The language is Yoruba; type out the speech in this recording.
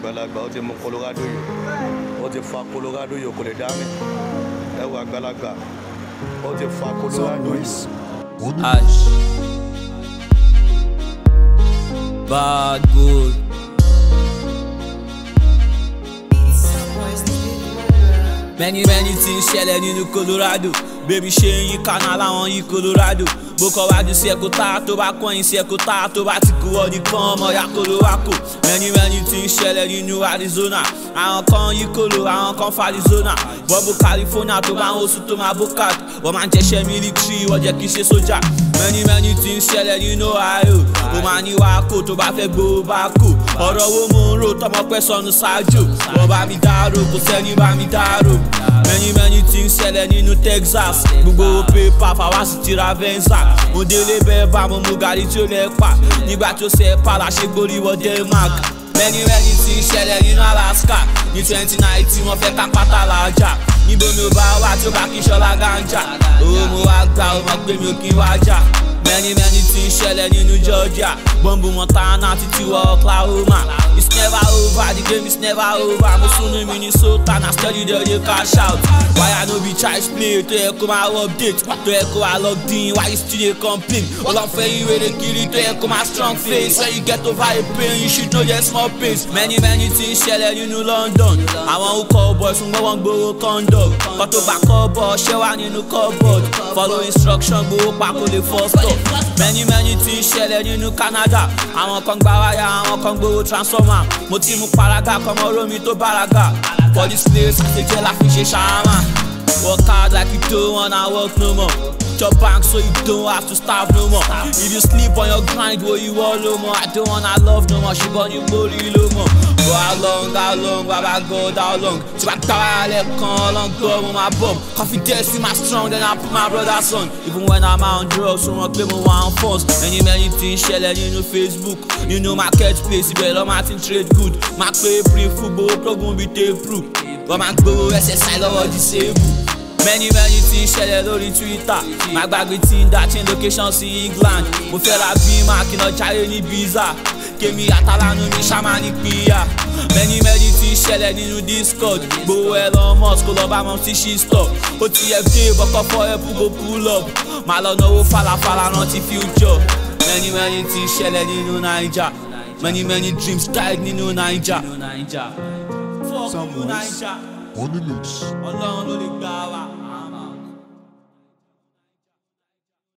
àgbàlagbà ó ti mú colorado yìí ó ti fa colorado yìí kò lè dá mi ẹ wo àgbàlagbà ó ti fa colorado yìí. Ash. Bad boy. Many many things ṣẹlẹ̀ nínú Colorado bébí ṣe ń yí kaná láwọn yí Colorado bó kọ́ wájú sí ẹ̀kọ́ tá tó bá kọ́yìn sí ẹ̀kọ́ tá tó bá ti kú ọ nìkan ọmọ ya Colorado many many things ṣẹlẹ̀ nínú Arizona àwọn kan yí kolo àwọn kan fa Arizona bọ́bù California tó bá ń oṣù tó máa bókàt wọ́n máa ń jẹ́ṣẹ́ mílítírì wọ́n jẹ́ kí ṣe sójà many many things ṣẹlẹ̀ nínú Ohio ó máa ní wákò tó bá fẹ́ gbowó bá kò ọ̀rọ̀ wo mo ń rò tọmọ pẹ́ sọnù ṣáájú wọ́n bá mi dárò kò sẹ́ni bá mi dárò many many things ṣẹlẹ̀ nínú Texas gbogbo pépà fàwásì ti ra venza mo délé bẹ́ẹ̀ bá mo mú gàrí tí ó lẹ́ pa nígbà tó ṣe pa la ṣe gbórí wọ Denmark many many things ṣẹlẹ̀ nínú Alaska ní twenty nineteen wọ́n fẹ́ ká pátá làájà níbo mi ò bá wà tí ó bá kí ṣọlá ganja owó mo wá gbà ó mọ̀ pé mi ò kí ń wá jà many many things ṣẹlẹ̀ nínú Georgia bọ́ǹbù Montana títí wọ Oklahoma it's never over the game is never over mo sún ní Minnesota na steady dey dey cash out why I no be child's play tó yẹ kó máa update tó yẹ kó máa log in why you still dey complain ọlọ́fẹ́ ìwé dey kiri tó yẹ kó máa strong face when you get over a pain you should know your small pace many many things ṣẹlẹ̀ nínú London àwọn ukọ̀ boys ń gbọ́ wọn gbowó condom kọ́ tó gbà kọ́ bọ̀ ṣẹ́ wà nínú cupboard follow instruction gbowó pa kó lè first stop many many things ṣẹlẹ̀ nínú Canada àwọn kan gba wáyà àwọn kan gbowó transformer mo ti mú paraga kọmọ romi tó báraga for this place àṣejẹ́ la fi ṣe ṣàmà work hard like you don't wanna work no more chop bank so you don't have to starve no more if you sleep on your grind wo you wan no more I don't wanna love no more ṣùgbọ́n ní borí ló mọ̀ for how long how long baba God how long tí wàá gbá wáyà lẹ́ẹ̀kan ọlọ́ngbọ́n mo máa bọ̀ confidence in my strong then I put my brother's on even when I'm on drugs wọ́n pé mo wà on force many many things ṣẹlẹ̀ nínú Facebook nínú market place ibẹ̀ lọ́ máa ti ń trade good máa pé pre full gbowó progun bíi tape proof wọ́n máa ń gbowó SSI lọ́wọ́ disable many many things ṣẹlẹ̀ lórí twitter má gbàgbé tinder change location sí england mo fẹ́ ra bímọ akínà jáde ní biza kémi àtàlánú mi ṣáma ní píyà many many things ṣẹlẹ̀ nínú discord gbowó Elon Musk kó lọ bá mọ sí she stop ó ti yẹ dé bọ́kọ́ fọ́ ẹ̀pù go pull up má lọ náwó falafala rántí future many many things ṣẹlẹ̀ nínú naija many many dreams died nínú naija. fuck you naija on the mix. ọlọ́run ló lè gbà wá.